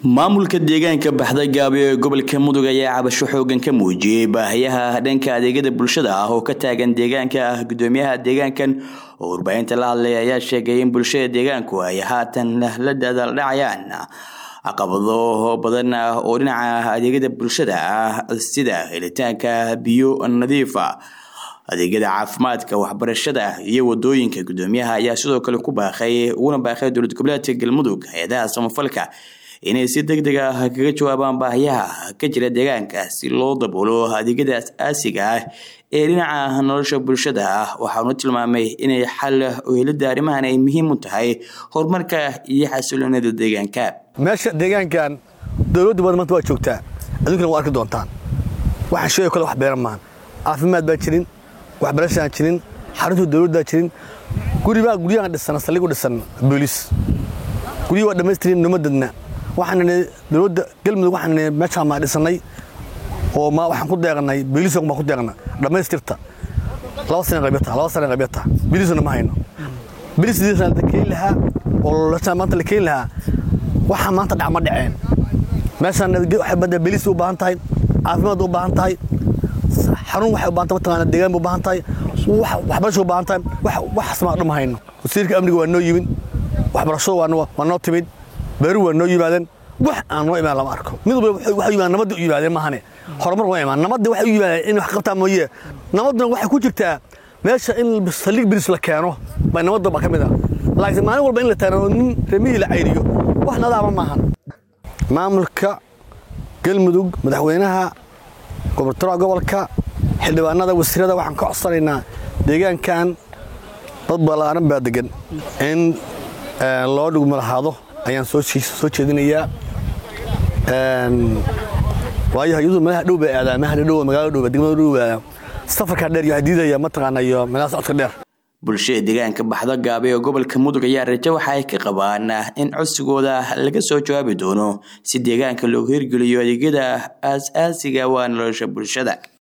maamulka deegaanka baxda gaabi ee gobolka mudug ayaa cabasho xoogan ka muujiyey baahiyaha dhanka adeegyada bulshada ah oo ka taagan deegaanka ah gudoomiyaha deegaankan oo warbaahinta la hadlay ayaa sheegay in bulshada deegaanku ay haatan la dadaaldhacayaan caqabado badan oo dhinaca adeegyada bulshada ah sida helitaanka biyo nadiifa adeegyada caafimaadka waxbarashada iyo wadooyinka gudoomiyaha ayaa sidoo kale ku baaqay uguna baaqay dowlad goboleedka galmudug hay-adaha samafalka inay si deg deg ah kaga jawaabaan baahiyaha ka jira deegaanka si loo daboolo adeegyada as-aasiga ah ee dhinaca nolosha bulshada ah waxaanu tilmaamay inay xal u helida arrimahan ay muhiim u tahay horumarka iyo xasiloonida deegaanka meesha deegaankan dowladda badan maanta waa joogtaa adunkana waa arki doontaan waxaan sheegay kole wax beeran maahan caafimaad baan jirin waxbarashaan jirin xarunta dowladdaa jirin guribaa guryahan dhisan saldhig u dhisan booliis guryihi waa dhammaystirin numadadna waxaan dowladda galmudug waxaan meeshaan maa dhisannay oo ma waxaan ku deeqnay booliis baan ku deeqna dhammaystirta laba sana qabyata laba sana qabyata booliisna ma hayno booliis la keeni lahaa oo maanta la keeni lahaa waxaa maanta dhac ma dhaceen meeshaan waxay badda booliis u baahan tahay caafimaad u baahan tahay xarun waxay u baahan tahay mataqaana deegaan u baahan tahay waxbarasho u baahan tahay waxaas maa dhuma hayno wasiirka amniga waa noo yimid waxbarashadu waa noo timid beeru waa noo yimaadeen wax aan noo imaan lama arko mid walba waxay yimaadeen nabadda u yimaadeen maahane horumar waa imaan nabadda waxay u yimaadeen in wax qabtaa mooye nabadduna waxay ku jirtaa meesha in saldhig bilis la keeno bay nabadda ba ka mid ah laakiin maalin walba in la taano nin remihii la cayriyo wax nadaama maahan maamulka galmudug madaxweynaha gobortooraha gobolka xildhibaanada wasiirada waxaan ka codsanaynaa deegaankan dad ballaaran baa degan in loo dhugma lahaado ayaan soo jeedinayaa waayo iyadu meelaha dhow bay aadaa meelaha dhow magaalada dhow degmada dhow aadaa safarka dheer iyo diidaya mataqaana iyo meelaha socodka dheer bulshada deegaanka baxda gaabe ee gobolka mudug ayaa rajo waxa ay ka qabaan in codsigooda laga soo jawaabi doono si deegaanka loogu hirgeliyo adeegyada aas-aasiga waa nolosha bulshada